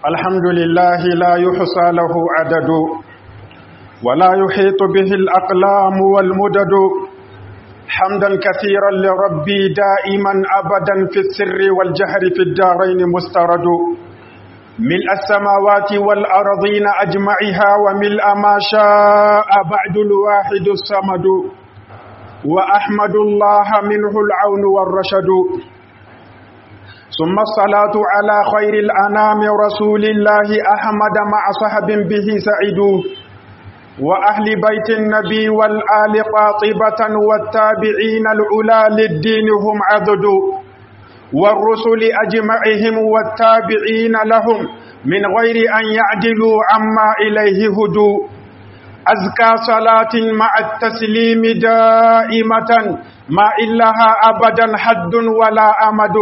الحمد لله لا يحصى له عدد ولا يحيط به الأقلام والمدد حمدا كثيرا لربي دائما أبدا في السر والجهر في الدارين مسترد ملء السماوات والأرضين أجمعها وملء ما شاء بعد الواحد الصمد وأحمد الله منه العون والرشد ثم الصلاة على خير الأنام رسول الله أحمد مع صحب به سعدوا وأهل بيت النبي والآل قاطبة والتابعين العلا للدين هم عدد والرسل أجمعهم والتابعين لهم من غير أن يعدلوا عما إليه هدوا أزكى صلاة مع التسليم دائمة ما إلها أبدا حد ولا أمد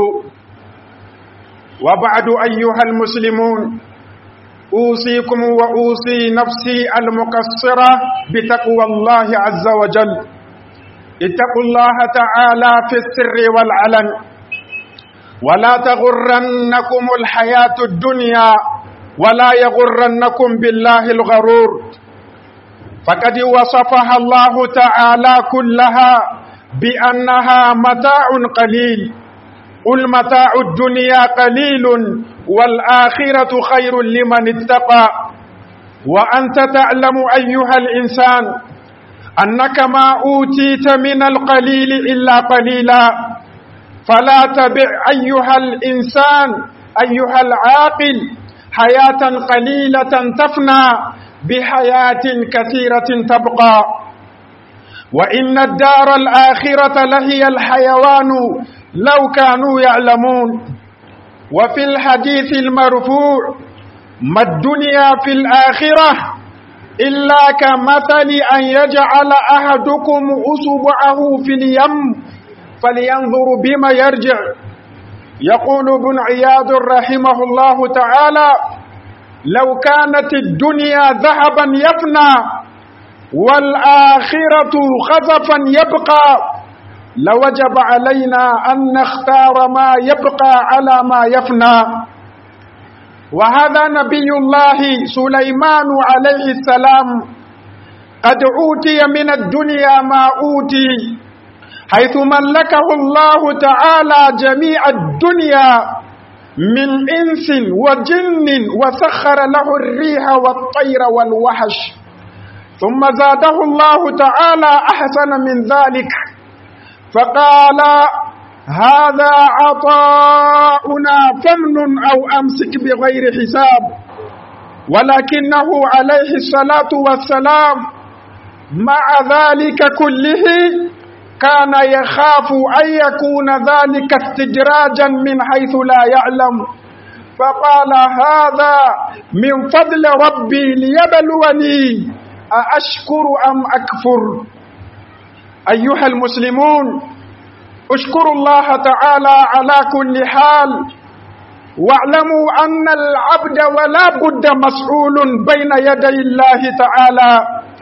وبعد أيها المسلمون أوصيكم وأوصي نفسي المقصرة بتقوى الله عز وجل اتقوا الله تعالى في السر والعلن ولا تغرنكم الحياة الدنيا ولا يغرنكم بالله الغرور فقد وصفها الله تعالى كلها بأنها متاع قليل قل متاع الدنيا قليل والآخرة خير لمن اتقى وأنت تعلم أيها الإنسان أنك ما أوتيت من القليل إلا قليلا فلا تبع أيها الإنسان أيها العاقل حياة قليلة تفنى بحياة كثيرة تبقى وإن الدار الآخرة لهي الحيوان لو كانوا يعلمون وفي الحديث المرفوع ما الدنيا في الآخرة إلا كمثل أن يجعل أحدكم أصبعه في اليم فلينظر بما يرجع يقول ابن عياض رحمه الله تعالى لو كانت الدنيا ذهبا يفنى والآخرة خزفا يبقى لوجب علينا أن نختار ما يبقى على ما يفنى وهذا نبي الله سليمان عليه السلام قد أوتي من الدنيا ما أوتي حيث ملكه الله تعالى جميع الدنيا من إنس وجن وسخر له الريح والطير والوحش ثم زاده الله تعالى أحسن من ذلك فقال هذا عطاؤنا فمن أو أمسك بغير حساب ولكنه عليه الصلاة والسلام مع ذلك كله كان يخاف أن يكون ذلك استدراجا من حيث لا يعلم فقال هذا من فضل ربي ليبلوني أأشكر أم أكفر أيها المسلمون اشكروا الله تعالى على كل حال واعلموا أن العبد ولا بد مسؤول بين يدي الله تعالى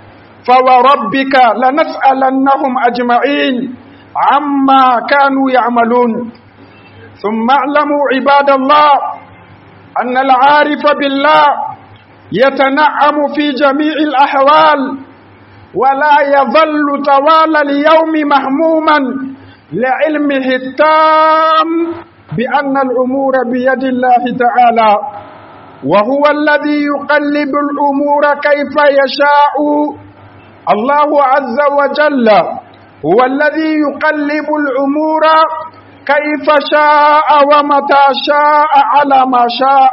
فوربك لنسألنهم أجمعين عما كانوا يعملون ثم اعلموا عباد الله أن العارف بالله يتنعم في جميع الأحوال ولا يظل طوال اليوم مهموما لعلمه التام بأن الأمور بيد الله تعالى وهو الذي يقلب الأمور كيف يشاء الله عز وجل هو الذي يقلب الأمور كيف شاء ومتى شاء على ما شاء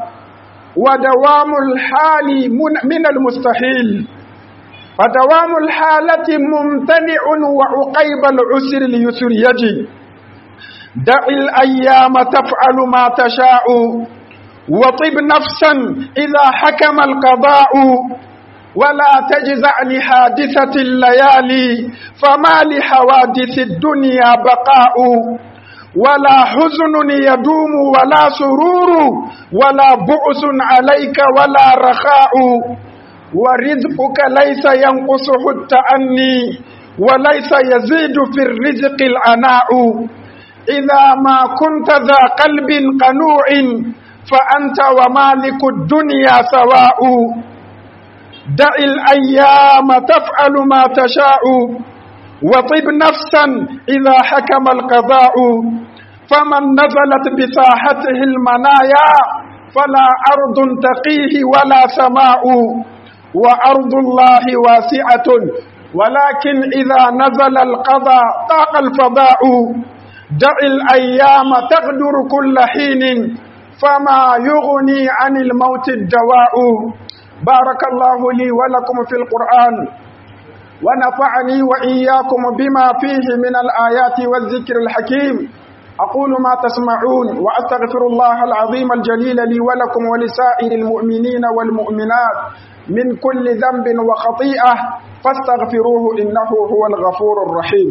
ودوام الحال من المستحيل فدوام الحالة ممتنع وعقيب العسر اليسر يجي دع الأيام تفعل ما تشاء وطب نفسا إذا حكم القضاء ولا تجزع لحادثة الليالي فما لحوادث الدنيا بقاء ولا حزن يدوم ولا سرور ولا بؤس عليك ولا رخاء ورزقك ليس ينقصه التأني وليس يزيد في الرزق العناء إذا ما كنت ذا قلب قنوع فأنت ومالك الدنيا سواء دع الأيام تفعل ما تشاء وطب نفسا إذا حكم القضاء فمن نزلت بساحته المنايا فلا أرض تقيه ولا سماء وأرض الله واسعة ولكن إذا نزل القضاء طاق الفضاء دع الأيام تغدر كل حين فما يغني عن الموت الدواء بارك الله لي ولكم في القرآن ونفعني وإياكم بما فيه من الآيات والذكر الحكيم أقول ما تسمعون وأستغفر الله العظيم الجليل لي ولكم ولسائر المؤمنين والمؤمنات من كل ذنب وخطيئة فاستغفروه إنه هو الغفور الرحيم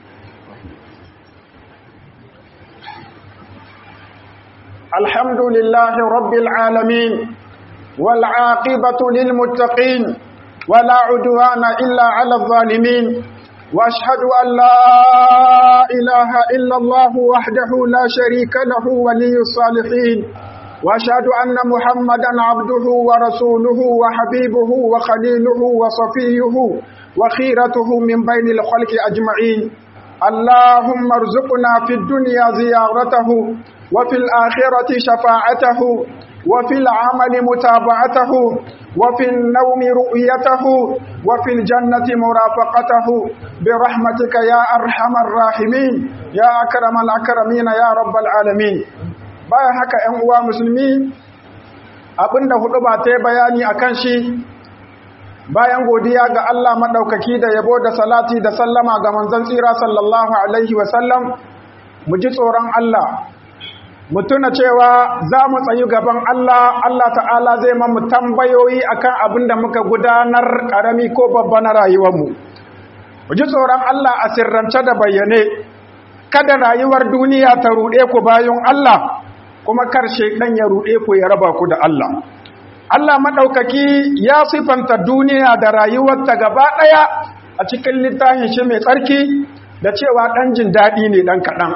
الحمد لله رب العالمين والعاقبة للمتقين ولا عدوان إلا على الظالمين وأشهد أن لا إله إلا الله وحده لا شريك له ولي الصالحين وأشهد أن محمدا عبده ورسوله وحبيبه وخليله وصفيه وخيرته من بين الخلق أجمعين اللهم ارزقنا في الدنيا زيارته وفي الآخرة شفاعته وفي العمل متابعته وفي النوم رؤيته وفي الجنة مرافقته برحمتك يا أرحم الراحمين يا أكرم الأكرمين يا رب العالمين bayan haka ‘yan uwa musulmi abinda hudu ba ta bayani a kan shi bayan godiya ga Allah maɗaukaki da yabo da salati da sallama ga manzon tsira sallallahu Alaihi wasallam mu ji tsoron Allah mu tuna cewa za mu tsayi gaban Allah Allah ta'ala zai mamu tambayoyi akan abin da muka gudanar ƙarami ko babba na rayuwarmu mu ji tsoron Allah a sirrance da bayyane kada rayuwar duniya ta ruɗe ku bayan Allah kuma karshe ɗan ya ruɗe ku ya raba ku da Allah Allah maɗaukaki ya sifanta duniya da rayuwarta gaba ɗaya a cikin littafin shi mai tsarki da cewa ɗan jin daɗi ne ɗan kaɗan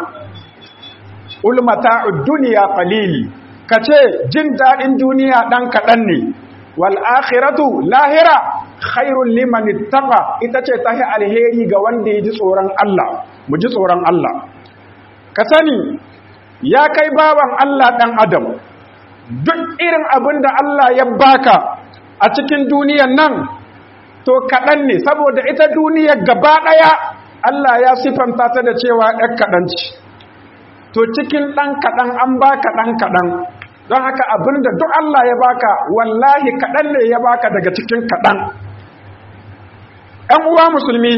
ulmata duniya qalili kace jin dadin duniya dan kadan ne wal akhiratu lahira khairul liman ittaqa ita ce tahi alheri ga wanda ya ji tsoron Allah mu ji tsoron Allah ka sani ya kai baban Allah dan adam duk irin abin da Allah ya baka a cikin duniyan nan to kadan ne saboda ita duniyar gaba daya Allah ya sifanta ta da cewa ɗan kaɗan ce to cikin ɗan kaɗan an baka ɗan kaɗan don haka abinda duk Allah ya baka wallahi kaɗan ne ya baka daga cikin kaɗan ‘yan uwa musulmi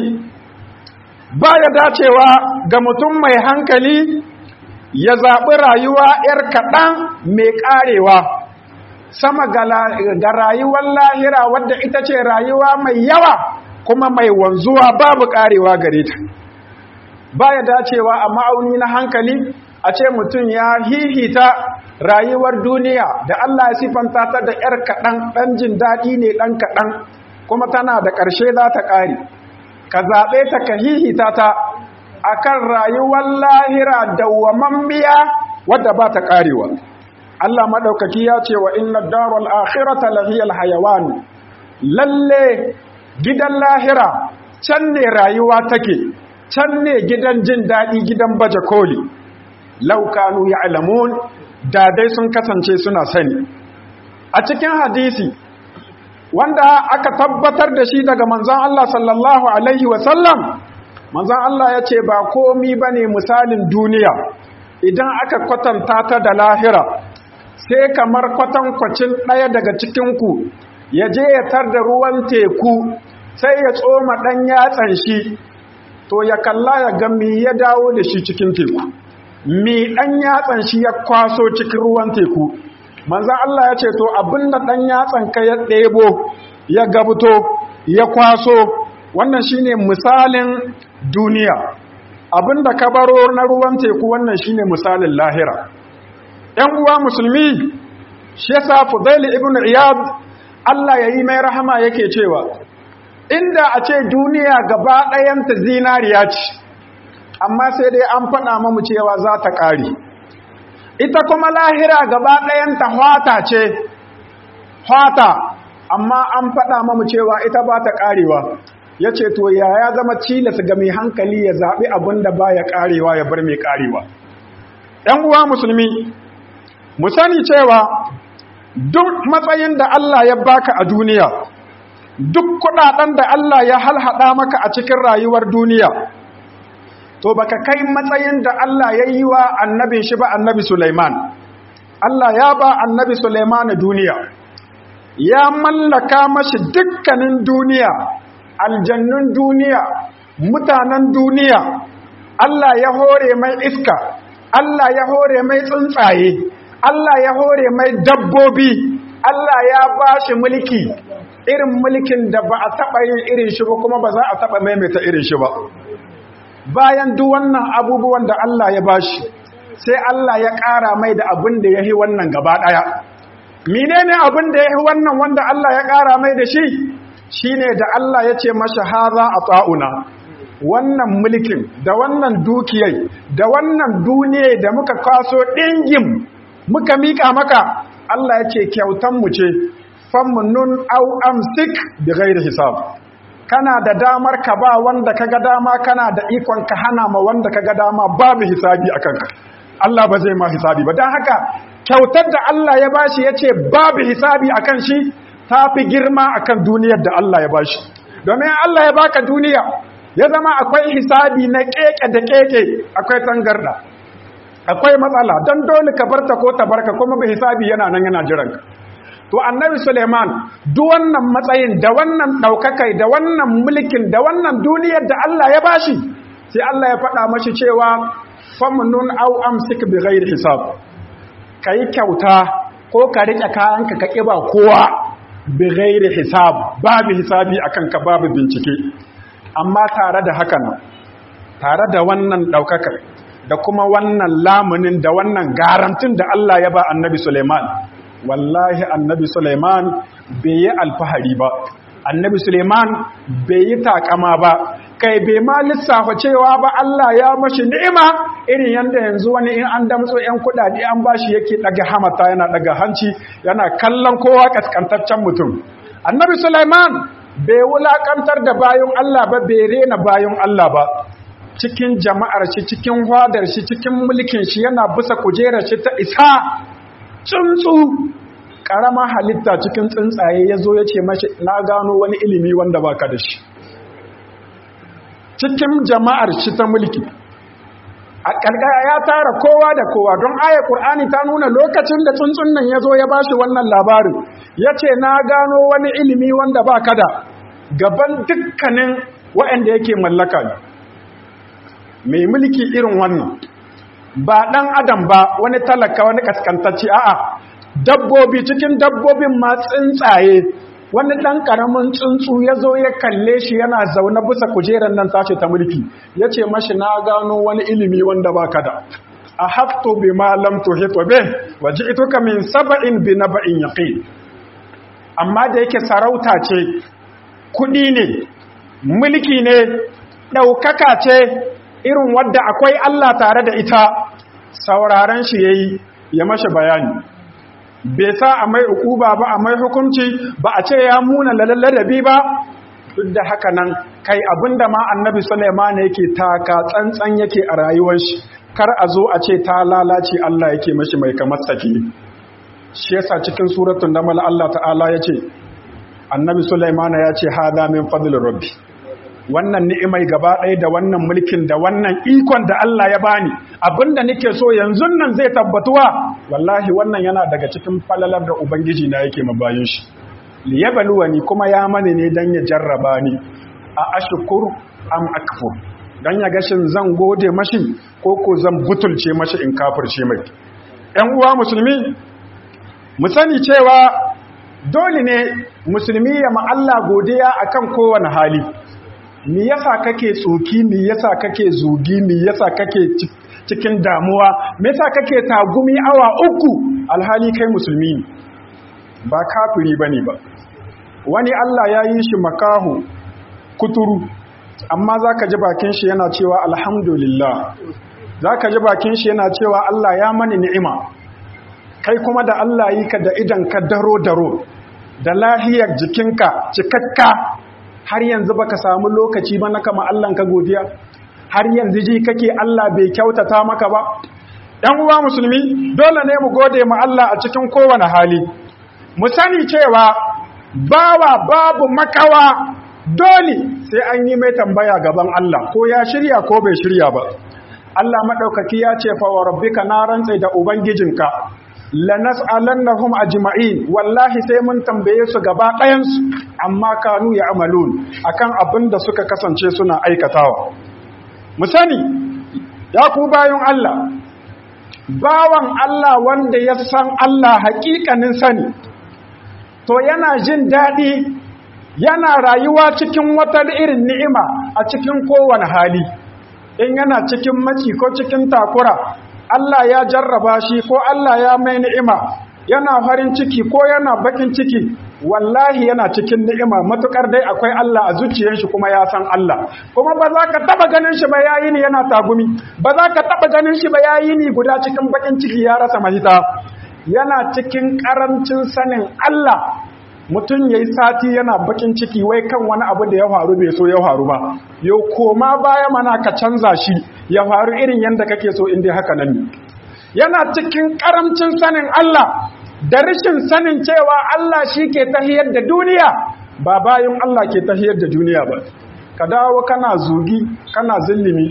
ba ya dacewa ga mutum mai hankali ya zaɓi rayuwa ‘yar kaɗan mai ƙarewa sama ga rayuwar lahira wadda ita ce rayuwa mai yawa kuma mai wanzuwa babu ƙarewa gare ta ba ya dacewa a ma'auni na hankali a ce mutum ya hihita rayuwar duniya da Allah ya sifanta ta da ‘yar kaɗan ɗan jin daɗi ne ɗan kaɗan kuma tana da ƙarshe za ta ƙare ka zaɓe ta ka hihita ta a kan rayuwar lahira dawwamammiya wadda ba ta ƙarewa Allah maɗaukaki ya ce wa inna darul akhirata lahiyal hayawan lalle gidan lahira can ne rayuwa take can ne gidan jin daɗi gidan baje koli laukanu ya alamun da dai sun kasance suna sani a cikin hadisi wanda aka tabbatar da shi daga manzon Allah sallallahu alaihi wasallam manzon Allah ya ce ba komi ba ne misalin duniya idan aka kwatanta ta da lahira sai kamar kwatankwacin ɗaya daga cikinku ya je ya tar da ruwan teku sai ya tsoma ɗan yatsan shi to ya kalla ya ga mi ya dawo da shi cikin teku mi ɗan yatsan shi ya kwaso cikin ruwan teku manzan Allah ya ce to abinda ɗan yatsan ka ya ɗebo ya gabuto ya kwaso wannan shine misalin duniya abinda ka baro na ruwan teku wannan shine misalin lahira ‘yan uwa musulmi shi yasa fudaili ibn iyad Allah ya yi mai rahama yake cewa inda a ce duniya gaba ɗayanta zinariya ce amma sai dai an faɗa mamu cewa za ta ƙare ita kuma lahira gaba ɗayanta hwata ce hwata amma an faɗa mamu cewa ita ba ta ƙarewa ya ce to ya ya zama tilas ga mai hankali ya zaɓi abin da ba ya ƙarewa ya bar mai ƙarewa ‘yan uwa musulmi mu sani cewa duk matsayin da Allah ya baka a duniya duk kuɗaɗen da Allah ya halhaɗa maka a cikin rayuwar duniya to baka kai matsayin da Allah ya yi wa annabin shi ba annabi Sulaiman Allah ya ba annabi Sulaiman duniya ya mallaka mashi dukkanin duniya aljannun duniya mutanen duniya Allah ya hore mai iska Allah ya hore mai tsuntsaye Allah ya hore mai dabbobi Allah ya ba shi mulki irin mulkin da ba a taɓa yin irin shi ba kuma ba za a taɓa maimaita irin shi ba bayan duk wannan abubuwan da Allah ya bashi sai Allah ya ƙara mai da abin da ya yi wannan gaba ɗaya menene abin da ya yi wannan wanda Allah ya ƙara mai da shi shine da Allah ya ce masa haza a tsa'una wannan mulkin da wannan dukiyai da wannan duniya da muka kwaso ɗingin muka miƙa maka Allah ya ce kyautanmu ce famnun au amsik bi ghairi hisab kana da damar ka ba wanda kaga dama kana da ikon ka hana ma wanda kaga dama babu hisabi akan ka Allah ba zai ma hisabi ba dan haka kyautar da Allah ya bashi yace babu hisabi akan shi tafi girma akan duniyar da Allah ya bashi domin Allah ya baka duniya ya zama akwai hisabi na keke da keke akwai tangarda akwai matsala dan dole ka barta ko ta barka kuma bi hisabi yana nan yana jiran ka to annabi Suleiman duk wannan matsayin da wannan daukakai da wannan mulkin da wannan duniyar da Allah ya bashi sai Allah ya faɗa mashi cewa famnun aw amsik bi ghairi hisab kai kyauta ko ka rike kayanka ka kiba kowa bi ghairi hisab babu hisabi akan ka babu bincike amma tare da hakan tare da wannan daukakar da kuma wannan lamunin da wannan garantin da Allah ya ba annabi Suleiman wallahi annabi Suleiman bai yi alfahari ba annabi Suleiman bai yi takama ba kai bai ma lissafa cewa ba Allah ya mashi ni'ima irin yanda yanzu wani in an damtso yan kudade an bashi yake daga hamata yana daga hanci yana kallon kowa kaskantaccen mutum annabi Suleiman bai wulakantar da bayan Allah ba bai rena bayan Allah ba cikin jama'ar shi cikin hwadar shi cikin mulkin shi yana bisa kujerar shi ta isa tsuntsu ƙarama halitta cikin tsuntsaye ya zo ya ce mashi na gano wani ilimi wanda baka da shi cikin jama'ar shi ta mulki a ƙarƙara ya tara kowa da kowa don ayar ƙur'ani ta nuna lokacin da tsuntsun nan ya zo ya ba shi wannan labarin ya ce na gano wani ilimi wanda baka da gaban dukkanin waɗanda yake mallaka ne mai mulki irin wannan ba ɗan adam ba wani talaka wani kaskantacci a'a dabbobi cikin dabbobin ma tsuntsaye wani ɗan ƙaramin tsuntsu ya zo ya kalle shi yana zaune bisa kujerar nan tashi ta mulki ya ce mashi na gano wani ilimi wanda ba ka da a hafto bi ma lam tuhito be waje ito ka min saba'in bi na ba'in yaƙi amma da yake sarauta ce kuɗi ne mulki ne ɗaukaka ce irin wadda akwai Allah tare da ita sauraren shi yayi ya mashi bayani bai sa a mai ukuba ba a mai hukunci ba a ce ya muna ladabi ba duk da haka nan kai abinda ma annabi Sulaiman yake taka tsantsan yake a rayuwar shi kar a zo a ce ta lalace Allah yake mashi mai kamar saki shi yasa cikin suratul namal Allah ta'ala yace annabi Sulaiman ya ce hada min fadlir rabbi wannan ni'imai gaba ɗaya da wannan mulkin da wannan ikon da Allah ya bani abinda nake so yanzu nan zai tabbatuwa wallahi wannan yana daga cikin falalar da ubangiji na yake mabayin shi liyabluwani kuma ya mani ne dan ya jarraba ni a ashkur am akfur dan ya gashin zan gode mashi ko ko zan butulce mashi in kafirce mai ƴan uwa musulmi mu sani cewa dole ne musulmi ya ma Allah godiya akan kowane hali me yasa kake tsoki me yasa kake zugi me yasa kake cikin damuwa me yasa kake tagumi awa uku alhali kai musulmi ne ba kafiri bane ba wani Allah ya yi shi makahu kuturu amma zaka ji bakin shi yana cewa alhamdulillah zaka ji bakin shi yana cewa Allah ya mani ni'ima kai kuma da Allah yi ka da idan ka daro daro da lahiyar jikinka cikakka har yanzu baka samu lokaci ba na kama Allah ka godiya har yanzu ji kake Allah bai kyautata maka ba ɗan uwa musulmi dole ne mu gode ma Allah a cikin kowane hali mu sani cewa bawa babu makawa dole sai an yi mai tambaya gaban Allah ko ya shirya ko bai shirya ba Allah maɗaukaki ya ce fa wa rabbika na rantse da ubangijinka lanas'alannahum ajma'in wallahi sai mun tambaye su gaba ɗayansu amma kanu ya amalun akan abin da suka kasance suna aikatawa mu sani ya ku bayan Allah bawan Allah wanda ya san Allah hakikanin sani to yana jin daɗi yana rayuwa cikin wata irin ni'ima a cikin kowane hali in yana cikin maci ko cikin takura Allah ya jarraba shi ko Allah ya mai ni'ima yana farin ciki ko yana bakin ciki wallahi yana cikin ni'ima matukar dai akwai Allah a zuciyar shi kuma ya san Allah kuma ba za ka taba ganin shi ba yayi ni yana tagumi ba za ka taba ganin shi ba yayi ni guda cikin bakin ciki ya rasa mahita yana cikin karancin sanin Allah mutum ya yi sati yana bakin ciki wai kan wani abu da ya faru bai so ya faru ba yau koma baya mana ka canza shi ya faru irin yadda kake so inda haka nan ne yana cikin karamcin sanin Allah da rashin sanin cewa Allah shi ke tahiyar da duniya ba bayan Allah ke tahiyar da duniya ba ka dawo kana zugi kana zillimi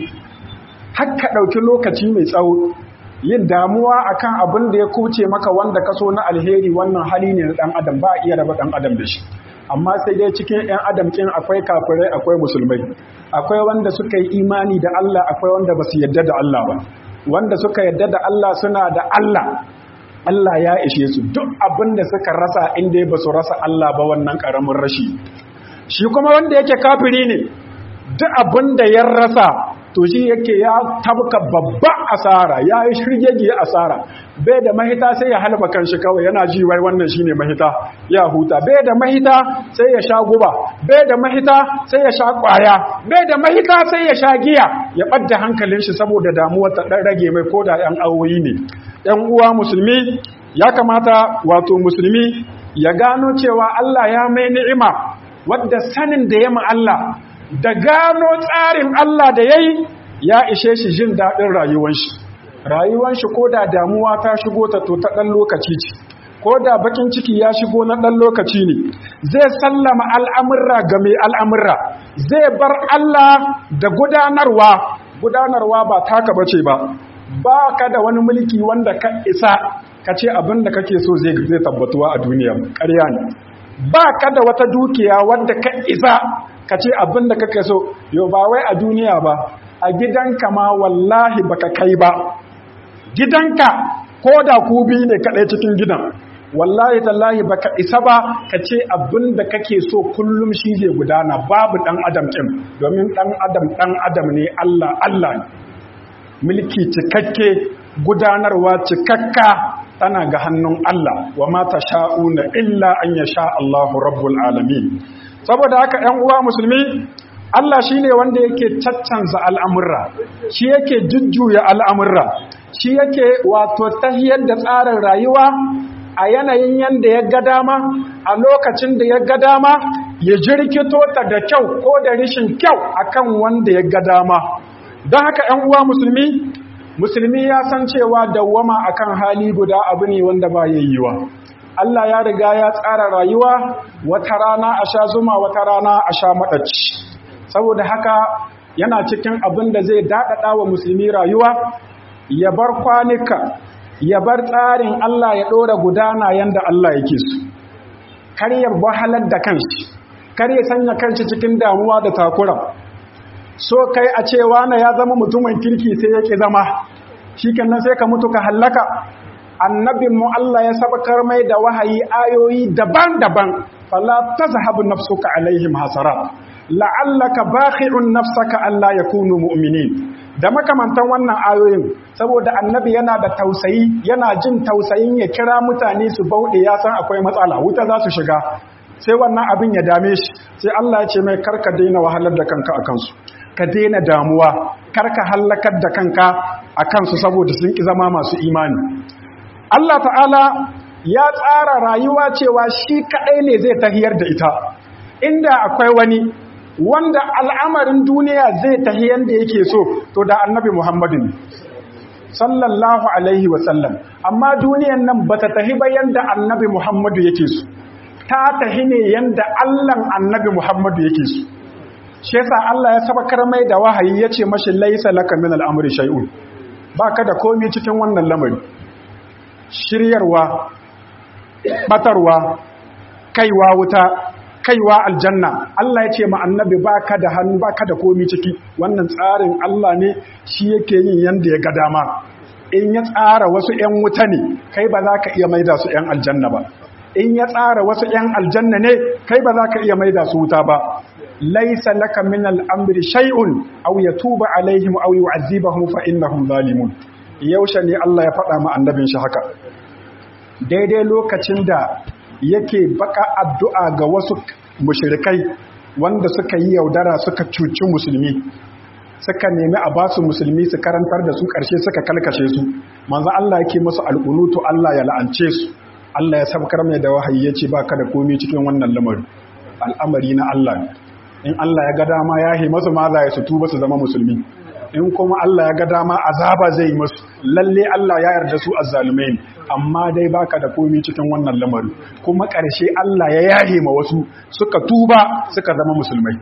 har ka ɗauki lokaci mai tsawo yin damuwa akan abin da ya kuce maka wanda ka so na alheri wannan hali ne na dan adam ba a iya raba dan adam da shi amma sai dai cikin yan adam kin akwai kafirai akwai musulmai akwai wanda suka yi imani da Allah akwai wanda ba su yadda da Allah ba wanda suka yadda da Allah suna da Allah Allah ya ishe su duk abin da suka rasa inda ba su rasa Allah ba wannan karamin rashi shi kuma wanda yake kafiri ne duk abin da ya rasa to shi yake ya tabka babba asara ya yi shirgege asara bai da mahita sai ya halba kanshi kawai yana ji wai wannan shine mahita ya huta bai da mahita sai ya sha guba bai da mahita sai ya sha kwaya bai da mahita sai ya sha giya ya ɓadda hankalin shi saboda damuwar ta ɗan rage mai koda yan awoyi ne yan uwa musulmi ya kamata wato musulmi ya gano cewa Allah ya mai ni'ima wadda sanin da ya ma Allah da gano tsarin Allah da ya yi ya ishe shi jin daɗin rayuwanshi rayuwanshi ko da damuwa ta shigo ta to ta ɗan lokaci ce ko da bakin ciki ya shigo na ɗan lokaci ne zai sallama al'amurra ga mai al'amurra zai bar Allah da gudanarwa gudanarwa ba taka bace ba ba ka da wani mulki wanda ka isa ka ce abin da kake so zai tabbatuwa a duniya ƙarya ne ba ka da wata dukiya wanda ka isa ka ce abin da kake so yau ba wai a duniya ba a gidanka ma wallahi baka kai ba gidanka ko da ku biyu ne kaɗai cikin gidan wallahi tallahi baka isa ba ka ce abin da kake so kullum shi zai gudana babu ɗan adam ɗin domin ɗan adam ɗan adam ne Allah Allah ne mulki cikakke gudanarwa cikakka tana ga hannun Allah wa mata sha'una illa an ya sha Allahu rabbul alamin saboda haka ‘yan uwa musulmi Allah shi ne wanda yake caccanza al'amurra shi yake jujjuya al'amurra shi yake wato tahiyar da tsarin rayuwa a yanayin yadda ya ga dama a lokacin da ya ga dama ya jirkito ta da kyau ko da rishin kyau akan wanda ya ga dama don haka ‘yan uwa musulmi musulmi ya san cewa dawwama akan hali guda abu ne wanda ba yayyuwa Allah ya riga ya tsara rayuwa wata rana a sha zuma wata rana a sha maɗaci saboda haka yana cikin abin da zai daɗaɗa wa musulmi rayuwa ya bar kwanuka ya bar tsarin Allah ya ɗora gudana yadda Allah yake su kar ya wahalar da kanshi kar ya sanya kanshi cikin damuwa da takura so kai a cewa na ya zama mutumin kirki sai ya ƙi zama shi kenan sai ka mutu ka hallaka annabinmu Allah ya sabakar mai da wahayi ayoyi daban-daban fala tazhabu nafsuka alaihim hasarat la'allaka bakhi'un nafsaka alla yakunu mu'minin da makamantan wannan ayoyin saboda annabi yana da tausayi yana jin tausayin ya kira mutane su bauɗe ya san akwai matsala wuta za su shiga sai wannan abin ya dame shi sai Allah ya ce mai karka daina wahalar da kanka a kansu ka daina damuwa karka hallakar da kanka a kansu saboda sun ƙi zama masu imani Allah ta'ala ya tsara rayuwa cewa shi kaɗai ne zai tahiyar da ita inda akwai wani wanda al'amarin duniya zai tahi yanda yake so to da annabi Muhammadu ne sallallahu alaihi wasallam amma duniyan nan bata tahi ba yanda annabi Muhammadu yake so ta tahi ne yanda Allahn annabi Muhammadu yake so shi yasa Allah ya sabakar mai da wahayi yace mashi laisa laka min al'amri shay'un baka da komai cikin wannan lamari shiryarwa batarwa kaiwa wuta kaiwa aljanna Allah ya ce ma annabi baka da hannu baka da komi ciki wannan tsarin Allah ne shi yake yin yanda ya ga dama in ya tsara wasu ƴan wuta ne kai ba za ka iya maida su ƴan aljanna ba in ya tsara wasu ƴan aljanna ne kai ba za ka iya maida su wuta ba laisa laka min al'amri shay'un aw yatuba alaihim aw yu'adhibahum fa innahum zalimun yaushe ne Allah ya faɗa ma annabin shi haka daidai lokacin da yake baka addu'a ga wasu mushrikai wanda suka yi yaudara suka cuci musulmi suka nemi a basu musulmi su karantar da su ƙarshe suka kalkashe su manzo Allah yake musu al'unutu Allah ya la'ance su Allah ya sabkar mai da wahayi yace baka da komai cikin wannan lamari al'amari na Allah in Allah ya ga dama ya yi masu ma za ya su tuba su zama musulmi in kuma Allah ya ga dama azaba zai yi musu lalle Allah ya yarda su azzalumai ne amma dai baka da komai cikin wannan lamari kuma ƙarshe Allah ya yahe ma wasu suka tuba suka zama musulmai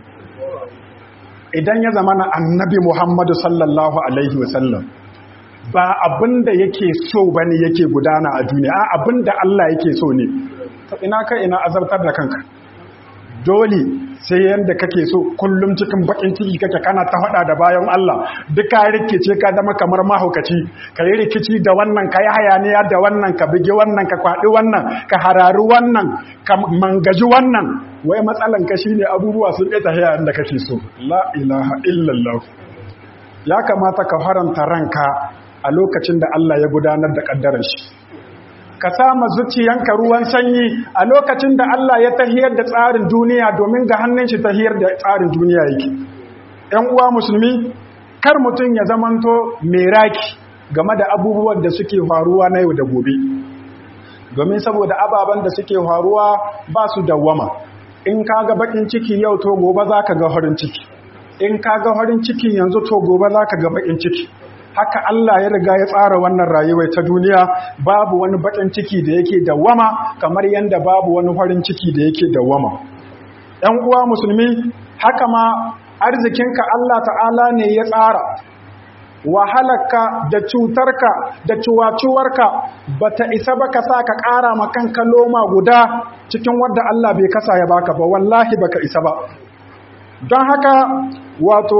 idan ya zama na annabi Muhammadu sallallahu alaihi wasallam ba abinda yake so bane yake gudana a duniya abinda Allah yake so ne to ina ka ina azabtar da kanka dole sai yanda kake so kullum cikin bakin ciki kake kana ta hada da bayan Allah duka rikice ka zama kamar mahaukaci ka yi rikici da wannan ka yi hayaniya da wannan ka bigi wannan ka kwaɗi wannan ka harari wannan ka mangaji wannan wai matsalan ka shine abubuwa sun ita haya da kake so la ilaha illallah ya kamata ka faranta ranka a lokacin da Allah ya gudanar da kaddarar shi ka sama zuciyanka ruwan sanyi a lokacin da Allah ya tahiyar da tsarin duniya domin ga hannun shi tahiyar da tsarin duniya yake ‘yan uwa musulmi kar mutum ya zamanto mai raki game da abubuwan da suke faruwa na yau da gobe domin saboda ababen da suke faruwa ba su dawwama in ka ga bakin ciki yau to gobe za ka ga farin ciki in ka ga farin ciki yanzu to gobe za ka ga bakin ciki haka Allah ya riga ya tsara wannan rayuwar ta duniya babu wani bakin ciki da yake dawwama kamar yanda babu wani farin ciki da yake dawwama ɗan uwa musulmi haka ma arzikinka Allah ta'ala ne ya tsara wahalarka da cutarka da ciwaciwarka bata isa ba ka sa ka ƙara ma kanka loma guda cikin wadda Allah bai kasa ya baka ba wallahi baka isa ba don haka wato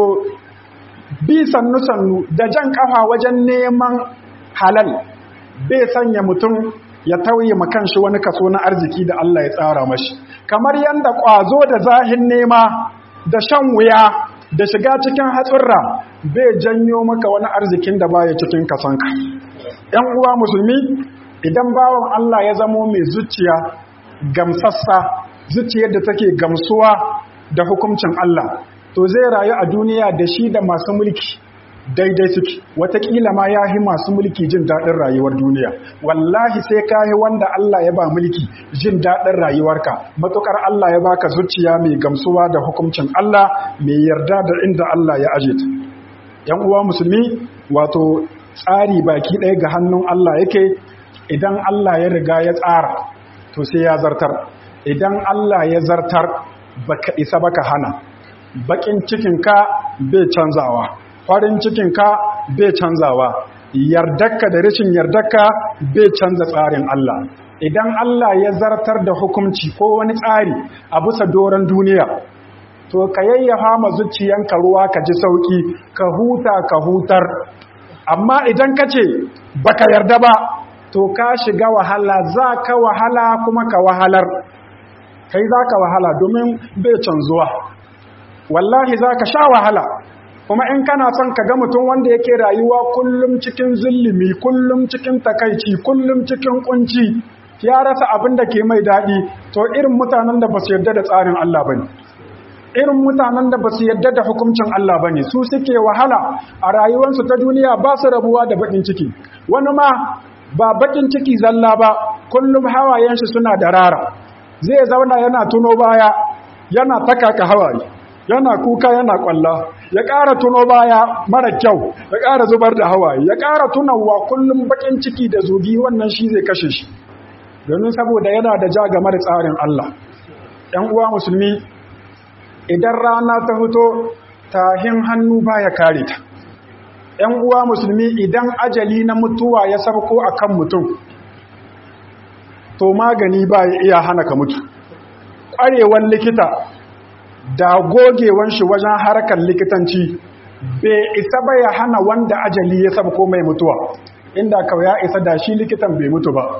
bi sannu-sannu da jan kafa wajen neman halal bai sanya mutum ya tauye makanshi wani kaso na arziki da Allah ya tsara mashi kamar yadda ƙwazo da zahin nema da shan wuya da shiga cikin hatsurra bai janyo maka wani arzikin da baya cikin kasanka ‘yan uwa musulmi idan bawan Allah ya zamo mai zuciya gamsassa zuciyar da take gamsuwa da hukuncin Allah to zai rayu a duniya da shi da masu mulki daidai suke watakila ma ya yi masu mulki jin daɗin rayuwar duniya wallahi sai ka yi wanda Allah ya ba mulki jin daɗin rayuwarka matukar Allah ya baka zuciya mai gamsuwa da hukuncin Allah mai yarda da inda Allah ya aje ta yan uwa musulmi wato tsari baki ɗaya ga hannun Allah yake idan Allah ya riga ya tsara to sai ya zartar idan Allah ya zartar baka isa baka hana bakin cikinka bai canzawa farin cikinka bai canzawa yardarka da rashin yardarka bai canza tsarin Allah idan Allah ya zartar da hukunci ko wani tsari a bisa doron duniya to ka yayyafa ma zuciyanka ruwa ka ji sauki ka huta ka hutar amma idan ka ce baka yarda ba to ka shiga wahala za ka wahala kuma ka wahalar kai za ka wahala domin bai canzuwa wallahi za ka sha wahala kuma in kana son ka ga mutum wanda yake rayuwa kullum cikin zulumi kullum cikin takaici kullum cikin kunci ya rasa abin da ke mai daɗi to irin mutanen da ba su yarda da tsarin Allah ba ne irin mutanen da ba su yadda da hukuncin Allah ba ne su suke wahala a rayuwarsu ta duniya ba su rabuwa da bakin ciki wani ma ba bakin ciki zalla ba kullum hawayen shi suna da rara zai zauna yana tuno baya yana takaka hawaye yana kuka yana kwalla ya ƙara tuno baya mara kyau ya ƙara zubar da hawaye ya ƙara tunawa kullum bakin ciki da zugi wannan shi zai kashe shi domin saboda yana da ja game da tsarin Allah ‘yan uwa musulmi idan rana ta fito tahin hannu baya kare ta ‘yan uwa musulmi idan ajali na mutuwa ya sabko a kan mutum to magani ba ya iya hana ka mutu ƙwarewan likita da gogewan shi wajen harkar likitanci bai isa ba ya hana wanda ajali ya sabko mai mutuwa inda kawai ya isa da shi likitan bai mutu ba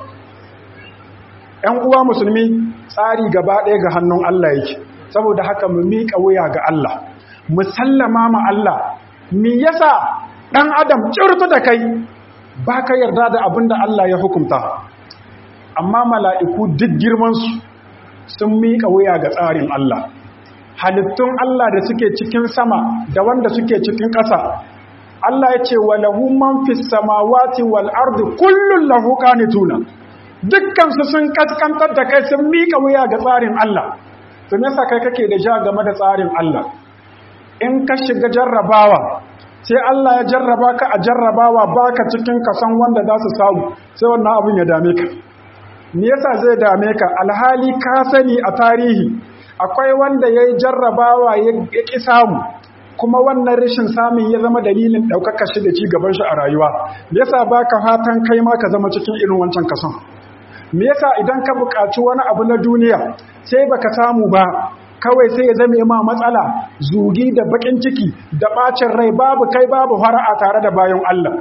‘yan uwa musulmi tsari gaba ɗaya ga hannun Allah yake saboda haka mu miƙa wuya ga Allah mu sallama ma Allah me yasa ɗan adam cirtu da kai ba ka yarda da abin da Allah ya hukunta amma mala'iku duk girmansu sun miƙa wuya ga tsarin Allah halittun Allah da suke cikin sama da wanda suke cikin ƙasa Allah ya ce wa lahu man fis samawati wal ardi kullun lahu qanituna dukkan su sun kaskantar da kai sun mika wuya ga tsarin Allah to me yasa kai kake da ja game da tsarin Allah in ka shiga jarrabawa sai Allah ya jarraba ka a jarrabawa baka cikin kasan wanda za su samu sai wannan abin ya dame ka me yasa zai dame ka alhali ka sani a tarihi akwai wanda ya yi jarrabawa ya ƙi samu kuma wannan rashin samun ya zama dalilin ɗaukaka shi da ci gaban shi a rayuwa me yasa ba ka fatan kai ma ka zama cikin irin wancan kason me yasa idan ka buƙaci wani abu na duniya sai baka samu ba kawai sai ya zame ma matsala zugi da baƙin ciki da ɓacin rai babu kai babu fara'a tare da bayan Allah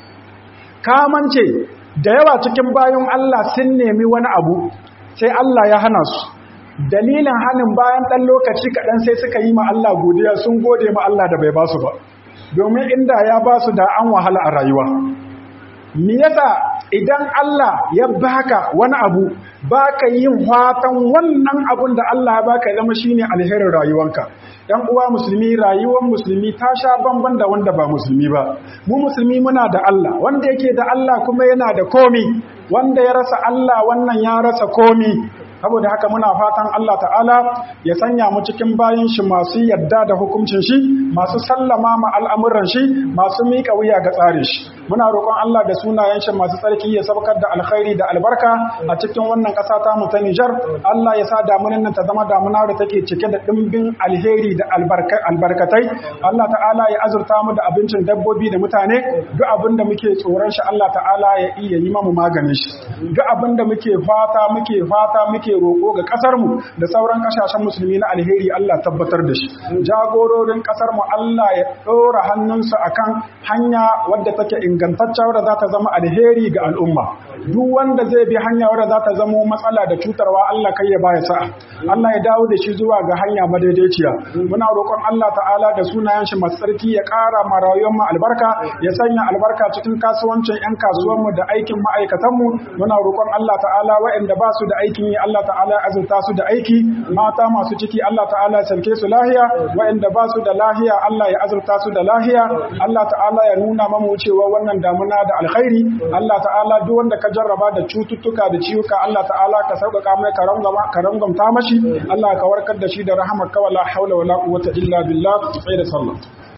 kamance da yawa cikin bayan Allah sun nemi wani abu sai Allah ya hana su dalilin hannun bayan ɗan lokaci kaɗan sai suka yi ma Allah godiya sun gode ma Allah da bai ba su ba domin inda ya ba su da an wahala a rayuwa me yasa idan Allah ya baka wani abu baka yin fatan wannan abun da Allah ya baka ya zama shine alherin rayuwanka dan uwa musulmi rayuwar musulmi ta sha bamban da wanda ba musulmi ba mu musulmi muna da Allah wanda yake da Allah kuma yana da komi wanda ya rasa Allah wannan ya rasa komi saboda haka muna fatan Allah ta'ala ya sanya mu cikin bayin shi masu yadda da hukuncin shi masu sallama ma al'amuran shi masu miƙa wuya ga tsarin shi muna roƙon Allah da sunayen shi masu tsarki ya sabkar da alkhairi da albarka a cikin wannan ƙasa ta mu ta Nijar Allah ya sa damunan nan ta zama damuna da take cike da dimbin alheri da albarkatai Allah ta'ala ya azurta mu da abincin dabbobi da mutane duk abin da muke tsoron shi Allah ta'ala ya iya yi mamu maganin shi duk abin da muke fata muke fata muke muke roƙo ga ƙasarmu da sauran ƙasashen musulmi na alheri Allah tabbatar da shi jagororin ƙasarmu Allah ya ɗora hannunsa akan hanya wadda take ingantacce wadda za ta zama alheri ga al'umma duk wanda zai bi hanya wadda za ta zama matsala da cutarwa Allah kai ya baya sa'a Allah ya dawo da shi zuwa ga hanya madaidaiciya muna roƙon Allah ta'ala da sunayen shi masu tsarki ya ƙara ma rayuwar mu albarka ya sanya albarka cikin kasuwancin 'yan kasuwanmu da aikin ma'aikatanmu muna roƙon Allah ta'ala waɗanda ba su da aikin yi Allah Allah ta'ala ya azurta su da aiki mata masu ciki Allah ta'ala ya sarke su lahiya waɗanda ba su da lahiya Allah ya azurta su da lahiya Allah ta'ala ya nuna mamu cewa wannan damuna da alkhairi Allah ta'ala duk wanda ka jarraba da cututtuka da ciwuka Allah ta'ala ka sauƙaƙa mai ka rangamta mashi Allah ka warkar da shi da rahamar ka wala haula wala quwwata illa billah sai da sallah